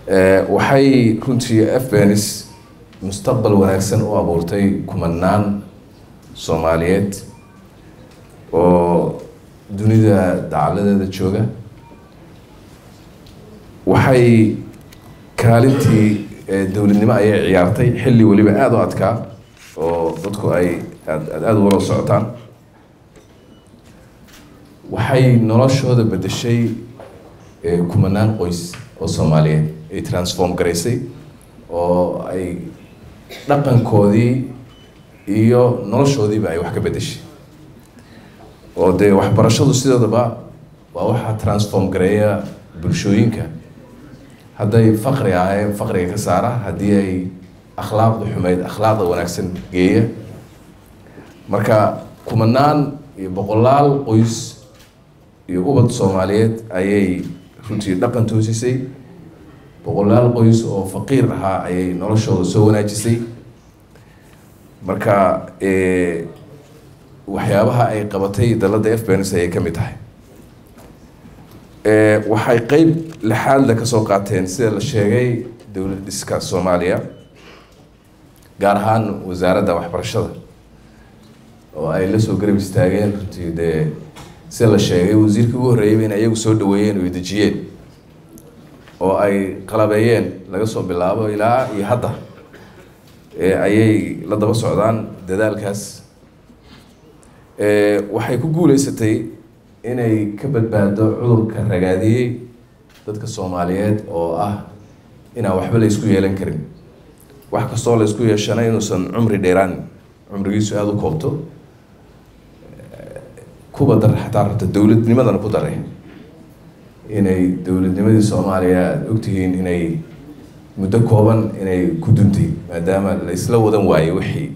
waxay runtii afbenis mustaqbal wanaagsan u abuurtay kumanaan soomaaliyeed oo dunida dacaladeeda jooga waxay kaalintii dowladnimo ayay ciyaartay xilli weliba aada u adkaa oo dadku ay aad aada ugala socotaan waxay noloshooda bedeshay kumanaan qoys oo soomaaliyeed ay transform garaysay oo ay dhaqankoodii iyo noloshoodiiba ay wax ka bedeshay oo dee waxbarashadu sidoodaba waa waxaa transform gareeya bulshooyinka hadday faqri ahayn faqriga ka saara haddii ay akhlaaqda xumeyd akhlaaqda wanaagsan geeya marka kumanaan iyo boqolaal qoys iyo ubad soomaaliyeed ayay runtii dhaqan toosisay boqolaal qoys oo faqiir ahaa ayay noloshooda soo wanaajisay marka waxyaabaha ay qabatay dalada fbns ayay ka mid tahay waxay qeyb lixaadle kasoo qaateen sida la sheegay dowlad dhiska soomaaliya gaar ahaan wasaaradda waxbarashada oo ay la soo garab istaageen runtii dee sida la sheegay wasiirkii ugu horreeyayba in ayagu soo dhaweeyeen oo dejiyeen oo ay qalabeeyeen laga soo bilaabo ilaa iyo hadda ayay la daba socdaan dadaalkaas waxay ku guuleysatay inay ka badbaado cudurka ragaadiyey dadka soomaaliyeed oo ah inaan waxba la isku yeelan karin wax kastoo la isku yeeshana inuusan cumri dheeraan cumrigiisu aada u koobto kuba dar xataa rabta dowladnimadana ku dare inay dowladnimadii soomaaliya aada ogtihiin inay muddo kooban inay ku duntay maadaama la isla wadan waayey wixii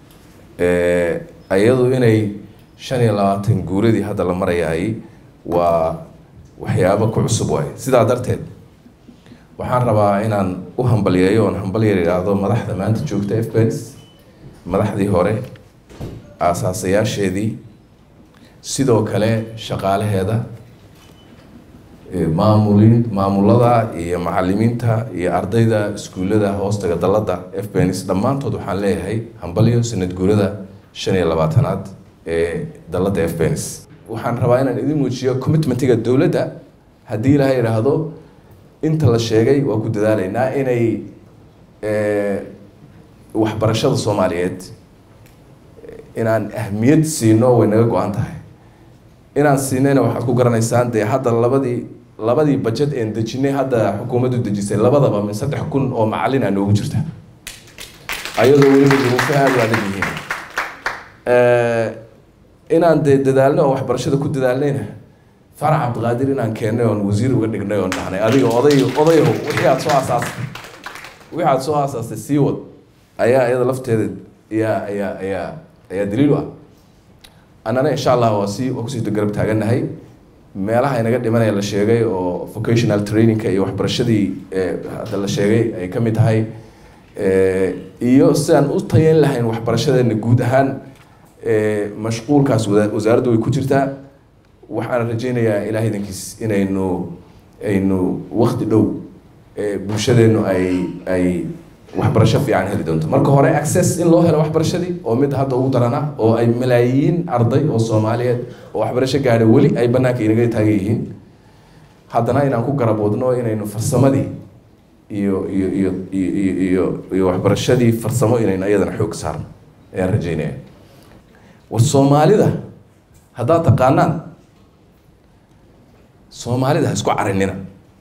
iyadu inay shan iyo labaatan guuradii hadda la marayahay waa waxyaabo ku cusub waaye sidaa darteed waxaan rabaa inaan u hambalyeeyo oon hambalyer idhaahdo madaxda maanta joogta fbens madaxdii hore aasaasayaasheedii sidoo kale shaqaalaheeda maamulin maamulada iyo macalimiinta iyo ardayda iskuullada hoostaga dalada fbens dhammaantood waxaan leeyahay hambalyo sanad guurada shan iyo labaatanaad ee dalada fbens waxaan rabaa inaan idin muujiyo commitmentiga dowladda haddii ilaha idhaahdo inta la sheegay waa ku dadaaleynaa inay waxbarashada soomaaliyeed inaan ahmiyad siino way naga go-an tahay inaan siinayna waxaad ku garanaysaan dee hadda labadii labadii bajet een dejinay hadda xukuumaddu dejisay labadaba min saddex kun oo macalin aa noogu jirta ayadoo weliba duruufo aada u adag yihiin inaan dee dadaalno oo waxbarashada ku dadaalnayna farax cabdiqaadir inaan keennay oon wasiir uga dhignay oon dhahnay adiga oday odayaho wixii aad soo aasaastay wixii aad soo aasaastay sii wad ayaa iyada lafteeda ayaa ayaa ayaa ayaa daliil u ah annana insha allah waa sii waa kusii garab taagannahay meelaha inaga dhimanaya la sheegay oo vocational trainingka iyo waxbarashadii hadda la sheegay ay ka mid tahay iyo sidaan u tayeyn lahayn waxbarashadeena guud ahaan mashquulkaas wasaaraddu way ku jirtaa waxaan rajeynayaa ilaah idankiis inaynu aynu wakti dhow bulshadeenu ay ay waxbarasho fiican heli doonto marka hore access in loo helo waxbarashadii oo mid hadda ugu darana oo ay malaayiin arday oo soomaaliyeed oo waxbarasho gaadha weli ay banaanka inaga taagan yihiin haddana inaan ku garaboodno inaynu farsamadii iyo iyo iyo iyo iyo iyo waxbarashadii farsamo inaynu iyadana xoog saarno ayaan rajeynaya war soomaalida haddaad taqaanaan soomaalida ha isku carinina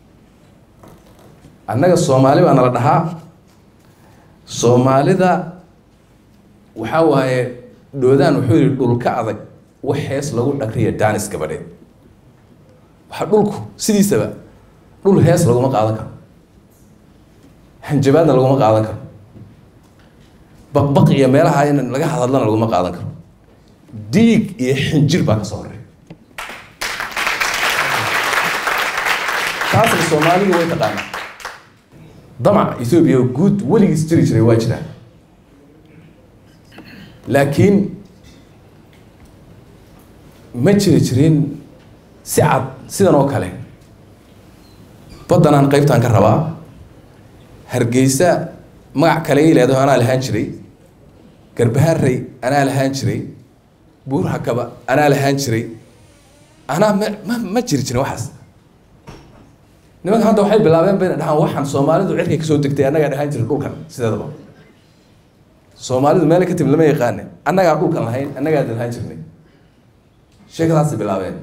annaga soomaali baa nala dhahaa soomaalida waxaa waaye dhoodaan wuxuu yihi dhulka adag wax hees lagu dhagriya daanis gabadheed waxa dhulku sidiisaba dhul hees laguma qaadan karo hanjabaadna laguma qaadan karo baqbaq iyo meelaha in laga hadadlana laguma qaadan karo diig iyo xinjir baa ka soo horeeya taasna soomaalidu way taqaanaa damac ethoobiya guud weligiis jiri jiray waa jiraan laakiin ma jiri jirin si cad sidan oo kale baddanaan qaybtaan ka rabaa hargeysa magac kale i leedaho anaa lahaan jiray garbaharey anaa lahaan jiray buur hakaba anaa lahaan jiray anaa ma ma ma jiri jirin waxaas nimanka hadda waxay bilaabeen bayna dhahaan waxaan soomaalidu cirkay kasoo degtay annagaa dhahaan jiray dhulkan sideedaba soomaalidu meel ka timid lama yaqaane annagaa dhulkan lahayn annagaa lahaan jirnay sheekadaasay bilaabeen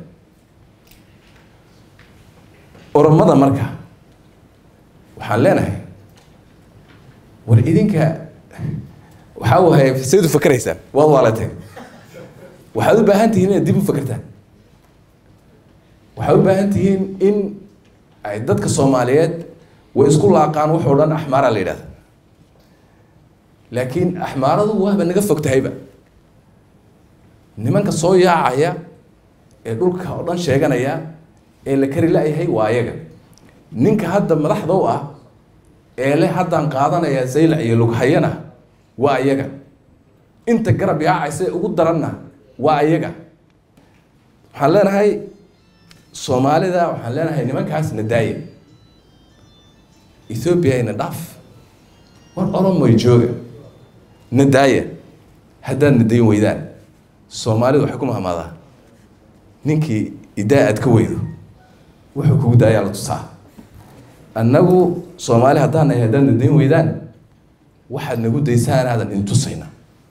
oromada marka waxaan leenahay war idinka waxaa wahay sayd u fakeraysaan waad waalateen waxaad u baahan tihiin inaad dib u fakertaan waxaad u baahan tihiin in ay dadka soomaaliyeed way isku laaqaan waxoo dhan axmaaraa la yidhahda laakiin axmaaradu waaba naga fog tahayba nimanka soo yaacaya ee dhulka oo dhan sheeganaya ee la kari la-yahay waa ayaga ninka hadda madaxda u ah ee le haddaan qaadanaya zaylac iyo lughayana waa ayaga inta garab yaacaysa ee ugu daranna waa ayaga waxaan leenahay soomaalida waxaan leenahay nimankaas na daaya ethoobiya ina dhaaf war oromoy jooga na daaya haddaad na dayn weydaan soomaalidu waxay ku mahmaadaa ninkii idaa aad ka weydo wuxuu kugu daayaa la tusaa annagu soomaali haddaan nahay haddaad na dayn weydaan waxaad nagu daysaan aadan intusayna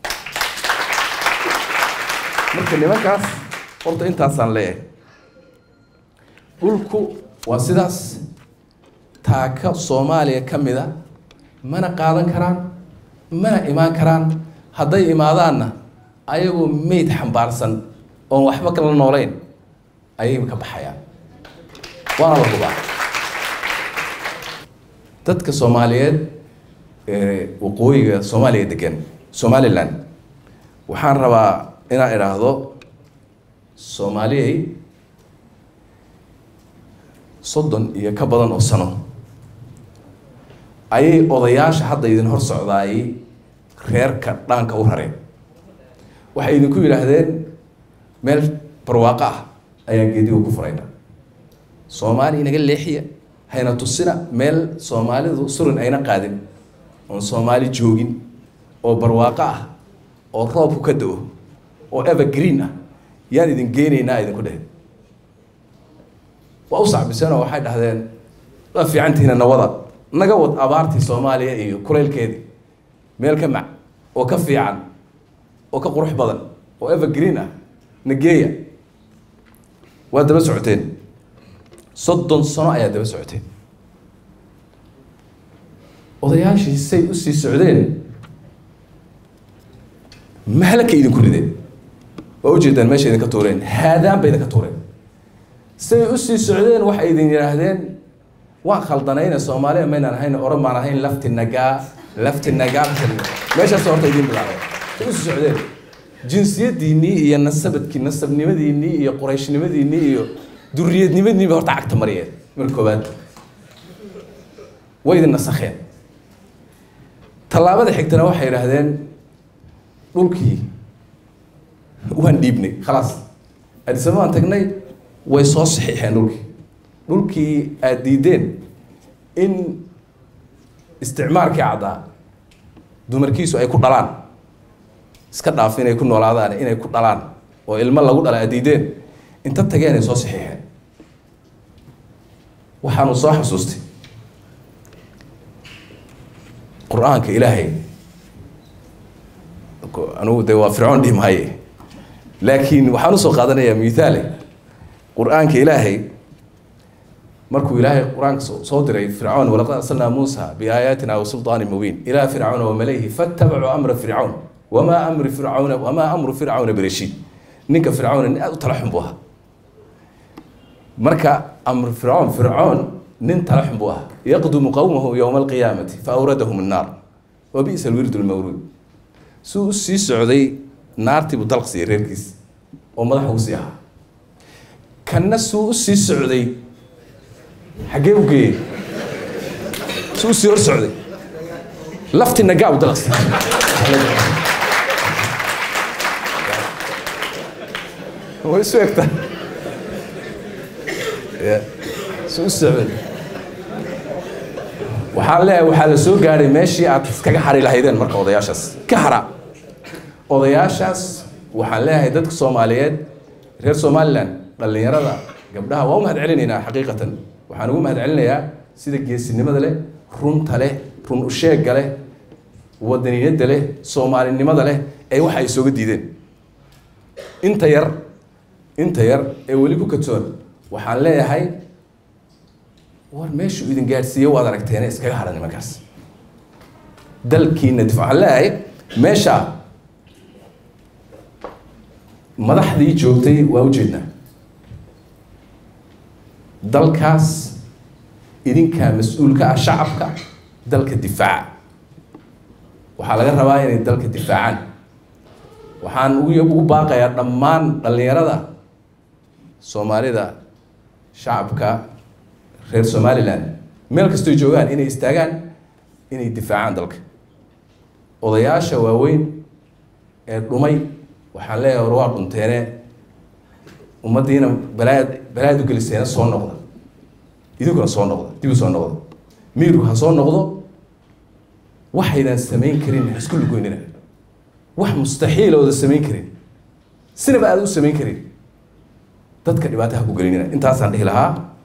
marka nimankaas horta intaasaan leeyahay dhulku waa sidaas taaka soomaaliya ka mid a mana qaadan karaan mana imaan karaan hadday imaadaanna ayagoo meyd xambaarsan oon waxba kala noolayn ayay ka baxayaan waana la hubaa dadka soomaaliyeed ee waqooyiga soomaaliya degan somalilan waxaan rabaa inaan idhaahdo soomaaliyay soddon iyo ka badan oo sano ayay odayaasha hadda idin hor socdaayay reerka dhaanka u rareen waxay idinku yidhaahdeen meel barwaaqo ah ayaan geediga ku furayna soomaali inaga leexiya hayna tusina meel soomaalidu surin ayna qaadin oon soomaali joogin oo barwaaqo ah oo roobku ka da-o oo evergreen ah yaan idin geenaynaa idinku dheh waa u sacbiseenoo waxay dhahdeen waa fiicantihiina nawada naga wad abaartii soomaaliya iyo kulaylkeedii meel ka mac oo ka fiican oo ka qurux badan oo evergreen ah nageeya waa daba socoteen soddon sano ayaa daba socoteen odayaashii say usii socdeen mahlaka idinku rideen waa ujeedaan meesha idinka tuureen haadaan bay idinka tuureen say usii socdeen waxay idin yidhaahdeen waan khaldanayna soomaaliya maynaan ahayn oran baan ahayn lafti nagaa lafti nagaa meeshaas horta idin bilaabay say usii socdeen jinsiyadiinnii iyo nasabadkii nasabnimadiinnii iyo qurayshnimadiinnii iyo duriyadnimadiinniba horta cagta mariyeen mar koowaad way idin nasakheen tallaabada xigtana waxay yidhaahdeen dhulkii waan dhiibnay khalaas adisaba waan tagnay way soo saxiixeen dhulkii dhulkii aada diideen in isticmaalkii caddaa dumarkiisu ay ku dhalaan iska dhaaf inay ku noolaadaan inay ku dhalaan oo ilmo lagu dhala aad diideen inta tageen ay soo saxiixeen waxaanu soo xasuustay qur-aanka ilaahay anugu de waa fircoon dhihi maaye laakiin waxaan usoo qaadanayaa mithaale qur-aanka ilaahay markuu ilaahay qur-aanka soo diray fircoon walaqad arsalnaa muusa biaayaatina wasulطaani mubiin ilaa fircauna wamalayhi fatabacuu amra fircawn wamaa amri fircauna wamaa amru fircauna birashiid ninka fircauna nin aada u tala xun buu ahaa marka amr fircoon fircoon nin tala xun buu ahaa yaqdumu qowmahu yowma alqiyaamati faawradahum annaar wa bi'sa alwirdu lmawruud suu u sii socday naartii buu dalq siiyey reerkiis oo madaxa u sii ahaa kanna suu u sii socday xaggee u geeyey suu u sii hor socday lafti nagaa u dalq siiyey way isu egtaa suu u socday waxaan leeyahay waxaa la soo gaadhay meeshii aad iskaga xari lahaydeen marka odayaashaas ka hara odayaashaas waxaan leeyahay dadka soomaaliyeed reer somalilan dhallinyarada gabdhaha waa u mahad celinaynaa xaqiiqatan waxaan ugu mahad celinayaa sida geesinimada leh runta leh run usheegga leh wadaniyadda leh soomaalinimada leh ee waxa ay sooga diideen inta yar inta yar ee weli ku katoon waxaan leeyahay war meeshuu idin gaadhsiiye waad aragteene iskaga hadha nimankaas dalkiina dif waxaan leeyahay meesha madaxdii joogtay waa ujeednaa dalkaas idinkaa mas-uulka ah shacabka dalka difaaca waxaa laga rabaa inay dalka difaacaan waxaan ugu ugu baaqayaa dhammaan dhallinyarada soomaalida shacabka reer somalilan meel kastoo joogaan inay istaagaan inay difaacaan dalka odayaasha waaweyn ee dhumay waxaan leeyahay war waa dhunteene ummaddiina balaaad balaaad u geliseena soo noqda idinkuna soo noqda dib u soo noqda miirku ha soo noqdo waxaydan samayn karin ha isku lugoynina wax mustaxiila ooda samayn karin sinaba aada u samayn karin dadka dhibaataha ku gelinina intaasaan dhihi lahaa